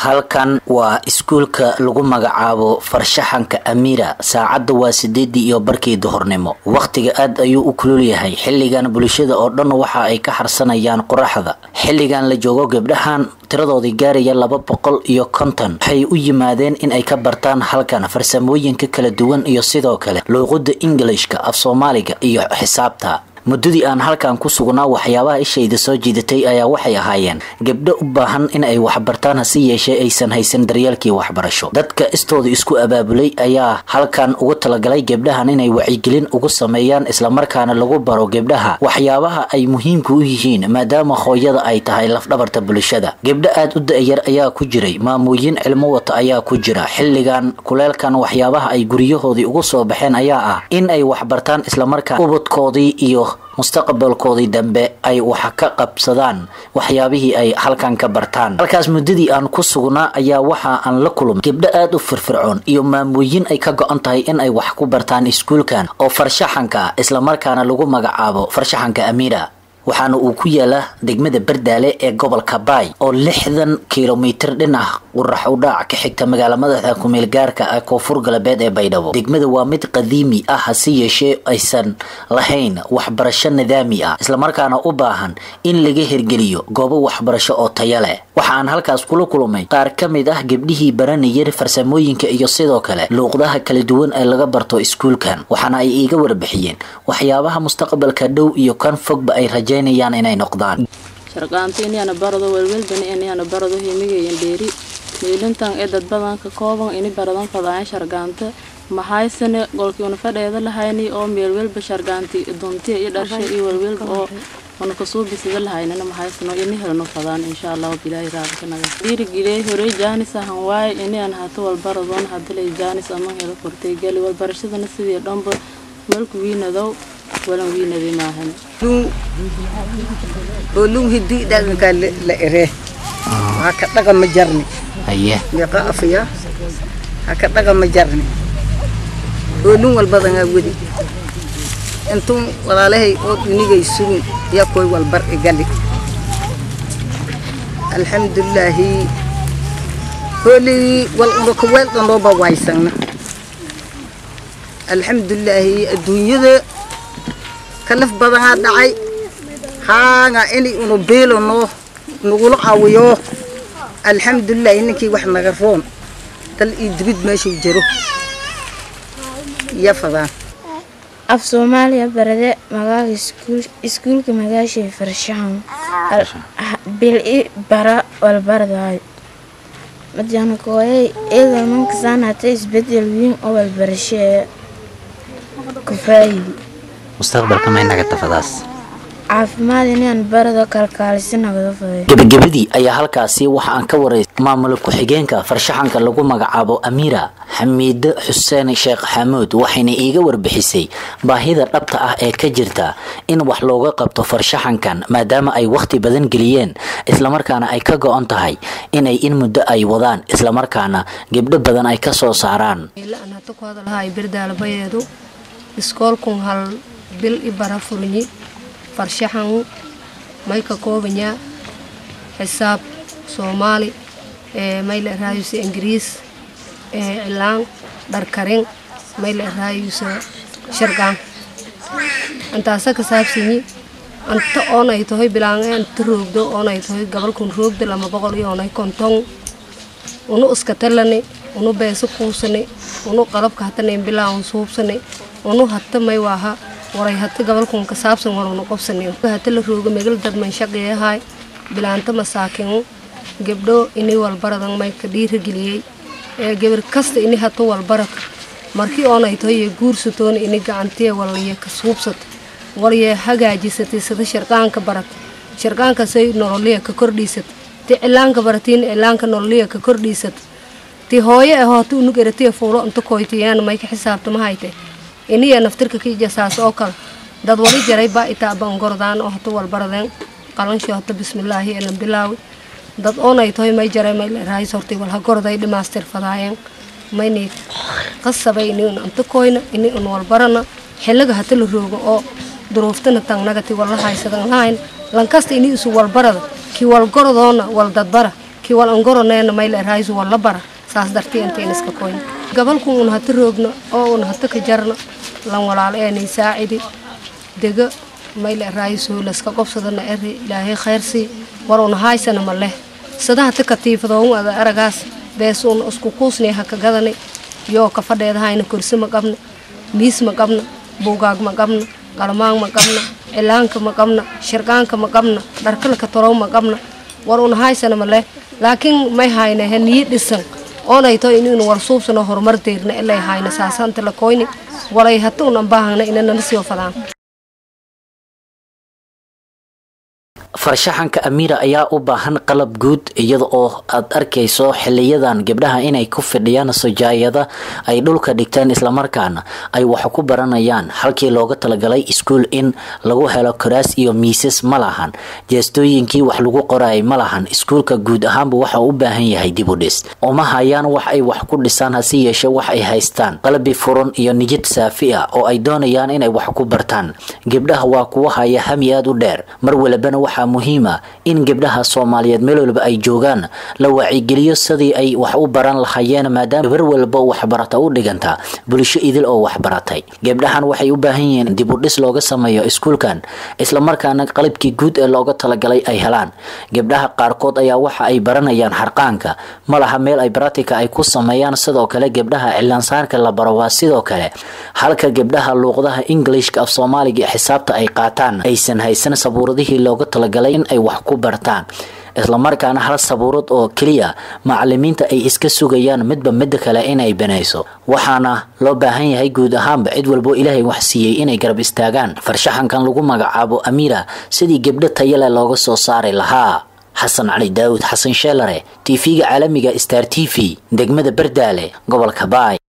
halkan waa iskuulka lagu magacaabo farshaxanka amiira saacadda waa sideedii iyo barkii duhurnimo wakhtiga aad ayuu u kulul yahay xilligan bulshada oo dhan waxa ay ka harsanayaan qoraxda xilligan la joogo gabdhahan tiradoodii gaaraya laba boqol iyo konton waxay u yimaadeen in ay ka bartaan halkan farsamooyinka kala duwan iyo sidoo kale luuqada ingilishka af soomaaliga iyo xisaabta muddadii aan halkan ku sugnaa waxyaabaha ishayda soo jiidatay ayaa waxay ahaayeen gabdho u baahan in ay waxbartaan hase yeeshee aysan haysan daryeelkii waxbarasho dadka istooda isku abaabulay ayaa halkan ugu talagalay gabdhahan inay wacyigelin ugu sameeyaan islamarkaana lagu baro gabdhaha waxyaabaha ay muhiimka u yihiin maadaama hooyada ay tahay lafdhabarta bulshada gabdho aad u da-yar ayaa ku jiray maamooyin cilmo wata ayaa ku jira xilligan kuleelkan waxyaabaha ay guryahoodii ugu soo baxeen ayaa ah in ay waxbartaan islamarkaa ubadkoodii iyo mustaqbalkoodii dambe ay wax ka qabsadaan waxyaabihii ay halkan ka bartaan halkaas muddadii aan ku sugnaa ayaa waxa aan la kulmay gabdho aada u firfircoon iyo maamooyin ay ka go-an tahay in ay wax ku bartaan iskuulkan oo farshaxanka ah islamarkaana lagu magacaabo farshaxanka amiira waxaana uu ku yaalaa degmada bardaale ee gobolka baay oo lixdan kilomitir dhinac qurax u dhaac ka xigta magaala madaxda kumeel gaarka ah koonfur galbeed ee baydhabo degmada waa mid qadiimi ah hase yeeshee aysan lahayn waxbarasho nidaami ah islamarkaana u baahan in laga hirgeliyo goobo waxbarasho oo taya leh waxa aan halkaas kula kulmay qaar ka mid ah gabdhihii baranayay farsamooyinka iyo sidoo kale luuqdaha kala duwan ee laga barto iskuulkan waxaana ay iiga warbixiyeen waxyaabaha mustaqbalka dhow iyo kan fogba ay rajaynayaan inay noqdaan sharqaanto inayana barado welwelbani inayana barado himigayan dheeri miilintan ee dad badan ka kooban ini baradan fadaayan shargaanta maxaysane golkiuna fadheeda lahayni oo meelwelba shargaanti duntiya iyo dharsha iyo welwelba oo una kasoo bisada lahaynana maxaysano ini helno fadaan insha allahu bilaahi raabkanaga dhiirigiley horey jaanis ahan waaye inaan hato walbaradoon hadalay jaanis ama helo kortay gali walbarashadana sidii dhanba malku wiinadow walan wiinaday maahan olung hidi dhaqanka la ere waa ka dhaqama jarni haye meeqa afaya ha ka dhaqama jarni olung walbadangaa wedi intun walaalahay oo dunigay sugin yaa koy walbar igali alxamdulilaahi hoolii wal unakaweel dhanooba waysagna alxamdulilaahi adduunyada kalaf badanaa dhacay haanga inay unu biilano nagula caawiyo alxamdulilaahi ninkii wax naga roon dal iyo dibid meeshuu jiro iya fadaan af soomaaliya barade magaaga iskuulka magaashay farshaxan bil i bara walbardaayo madyaanakooyay iyadoo mankasaan hata isbedel weyn oo walbarashee kufaayidi mustaqbalka may naga tafadaas caafimaad inaan barado kalkaalisi nagada faday gebagabadii ayaa halkaasi waxa aan ka waraystay maamul ku-xigeenka farshaxanka lagu magacaabo amiira xamiide xuseen sheekh xamuud waxayna iiga warbixisay baahida dhabta ah ee ka jirta in wax looga qabto farshaxankan maadaama ay wakhti badan geliyeen islamarkaana ay ka go-on tahay inay in muddo ay wadaan islamarkaana gebdho badan ay ka soo saaraan birdaalabayeedu iskoolkun hal bil i bara furnyi farshaxan may ka koobanyaa xisaab soomaali may la eraayusa ingiriis cilaan dharkarin may la eraayusa shargaan intaasa ka saabsanyi anta oonay tahoy bilaan anta roogdo oonay tahoy gabalkun roogda lama boqol iyo oonay konton unu iska talani unu beesa kuusani unu qalabka hatanayn bilaan suubsani unu hata may waaha waray hata gabalkun ka saabsan warunu qobsani hata la rooga megal dad man shaqeeyahay bilaanta masaakin gabdho ini walbaradan may ka dhiirageliyey ee gabar kasta ini hata walbarad markii oonay tahoy guursatoona ini gacantiya walaya ka suubsata walya hagaajisatay sida sharqaanka barat sharqaankasay nololiya ka kordhiisata ti cilaanka baratiin cilaanka nololiya ka kordhiisata ti hooyo ahoo hata unug eratiya fuulo inta koytayaan may ka xisaabtama hayte iniya naftirka ka jasaas oo kale dad wali jaray baa itaaban gordaan oo hata walbaradeen qalanshi hata bismillaahi elan bilaawi dad oonay tahoy may jaray may raayis hortay walha gorday dhimaastir fadaayeen mayni qasabay ini un anta koyna ini un walbarana xiliga hata la roogo oo duruuftana tangnagati walla haysadan lahayn lankasta ini isu walbarada ki walgorodoona wal dadbara kii wal angoroneena mayla eraayisu walla bara saas dartii intayn iska koyn gabalku un hata roogno oo un hata ka jarno lan walaal eenay saacidi dega mayla eraayisu laska qobsadana eri ilaahay khayrsii war un haaysana ma leh sada hata katiifadoon ada aragaas bees un isku kuusnay haka gadani yoo ka fadheedahayna kursi ma qabna miis ma qabna buugaag ma qabna qalmaan ma qabna cilaanka ma qabna shirqaanka ma qabna dharkalka torow ma qabna war un haysana ma leh laakiin may hayna he niyi dhisan oonayto inaynu war suubsano horumar deerna ilay hayna saasanta la koyni walay hata un anbaahangna inanala sii fadaan farshaxanka amiira ayaa u baahan qalab guud iyada oo aad arkayso xiliyadan gabdhaha inay ku fidhiyaan sujaayada ay dhulka dhigteen islamarkaana ay wax ku baranayaan halkii looga talagalay iskuul in lagu helo karaas iyo miisas ma lahan jeestooyinkii wax lagu qorayay ma lahan iskuulka guud ahaanba waxa u baahan yahay dibudhis uma hayaan wax ay wax ku dhisaan hase yeeshe wax ay haystaan qalbi furan iyo nijid saafi ah oo ay doonayaan inay wax ku bartaan gabdhaha waa kuwa haya hami aad u dheer mar walibana waxaa muhiima in gabdhaha soomaaliyeed meel walba ay joogaan la waacigeliyo sidii ay wax u baran lahaayeen maadaama gabar walba waxbarata u dhiganta bulsho idil oo waxbaratay gabdhahan waxay u baahan yihiin dibudhis looga sameeyo iskuulkan islamarkaana qalabkii guud ee looga talagalay ay helaan gabdhaha qaarkood ayaa waxa ay baranayaan xarqaanka ma laha meel ay baratika ay ku sameeyaan sidoo kale gabdhaha cilaansaarka la baro waa sidoo kale halka gabdhaha luuqdaha englishka af soomaaliga xisaabta ay qaataan aysan haysan sabuuradihii looga talagalay in ay wax ku bartaan islamarkaana hal sabuurad oo keliya macalimiinta ay iska sugayaan midba midda kale inay banayso waxaana loo baahan yahay guud ahaanba cid walbo ilaahay wax siiyey inay garab istaagaan farshaxankan lagu magacaabo amiira sidii gabdho tayale looga soo saari lahaa xasan cali daawud xasan sheelare tv-ga caalamiga star t v degmada bardaale gobolka baay